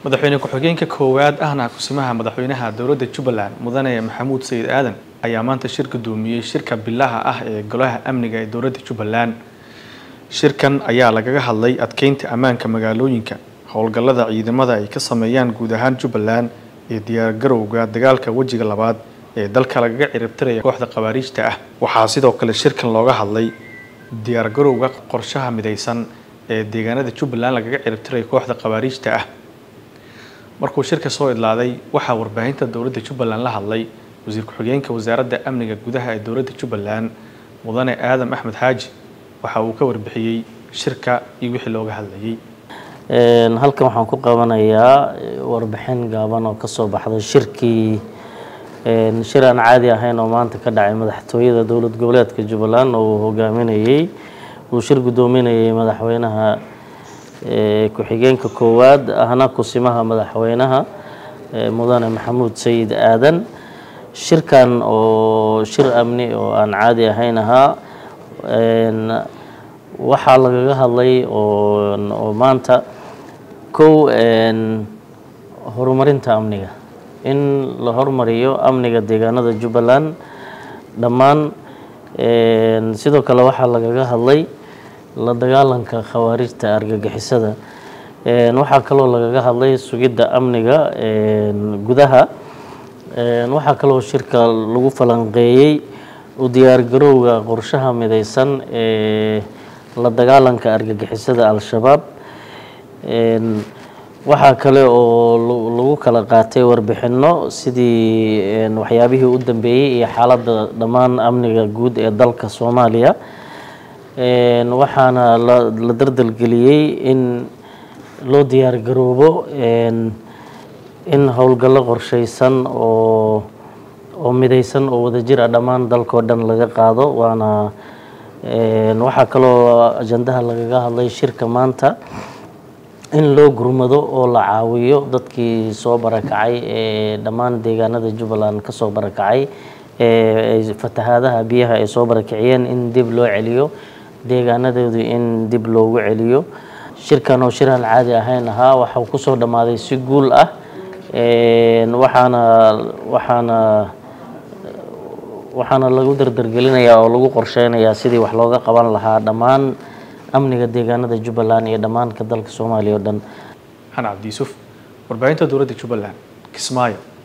madaxweyne ku-xigeenka koowaad ahna kusimaha madaxweynaha dowladda jubbaland mudane maxamuud sayid aadan ayaa maanta shir gudoomiyey shirka bilaha ah ee golaha amniga ee dowladda jubbaland shirkan ayaa lagaga hadlay adkeynta ammaanka magaalooyinka howlgallada ciidamada ay ka sameeyaan guud ahaan jubbaland iyo diyaargarowga dagaalka wejiga labaad ee dalka lagaga ciribtiraya kooxda khawaariijta ah waxaa sidoo kale shirkan looga hadlay diyaargarowga qorshaha midaysan ee deegaanada jubbaland lagaga ciribtiraya kooxda khawaariijta ah markuu shirka soo idlaaday waxaa warbaahinta dowladda jubbaland la hadlay wasiir ku-xigeenka wasaaradda amniga gudaha ee dowladda jubbaland mudane aadam axmed xaaji waxa uu ka warbixiyey shirka iyo wixii looga hadlayay halkan waxaan ku qabanayaa warbixin gaaban oo kasoo baxday shirkii shir aan caadi ahayn oo maanta ka dhacay madaxtooyada dowlad goboleedka jubbaland oo uu hogaaminayey uu shir guddoominayay madaxweynaha ku-xigeenka koowaad ahna kusimaha madaxweynaha mudane maxamuud sayid aadan shirkan oo shir amni oo aan caadi ahayn ahaa waxaa lagaga hadlay oo maanta kow horumarinta amniga in la hormariyo amniga deegaanada jubbaland dhammaan sidoo kale waxaa lagaga hadlay la dagaalanka khawaarijta argagixisada waxaa kaloo lagaga hadlay sugidda amniga gudaha waxaa kaloo shirka lagu falanqeeyey u diyaargarowga qorshaha midaysan ee la dagaalanka argagixisada al-shabaab waxaa kale oo lagu kala qaatay warbixinno sidii waxyaabihii u dambeeyey iyo xaaladda dhammaan amniga guud ee dalka soomaaliya waxaana la dardalgeliyey in loo diyaargaroobo in howlgallo qorshaysan oo oo midaysan oo wadajir ah dhammaan dalkao dhan laga qaado waana waxaa kaloo ajandaha lagaga hadlay shirka maanta in loo gurmado oo la caawiyo dadkii soo barakacay ee dhammaan deegaanada jubbaland ka soo barakacay ee fatahaadaha biyaha ay soo barakiciyeen in dib loo celiyo deegaanadoodu in dib loogu celiyo shirkan oo shir aan caadi ahayn ahaa waxau kusoo dhammaaday si guul ah waxaana waxaana waxaana lagu dardargelinayaa oo lagu qorsheynayaa sidii wax looga qaban lahaa dhammaan amniga deegaanada jubbaland iyo dhammaanka dalka soomaaliya o dhan xan cabdi yuusuf warbaahinta dowladda jubbaland kismaayo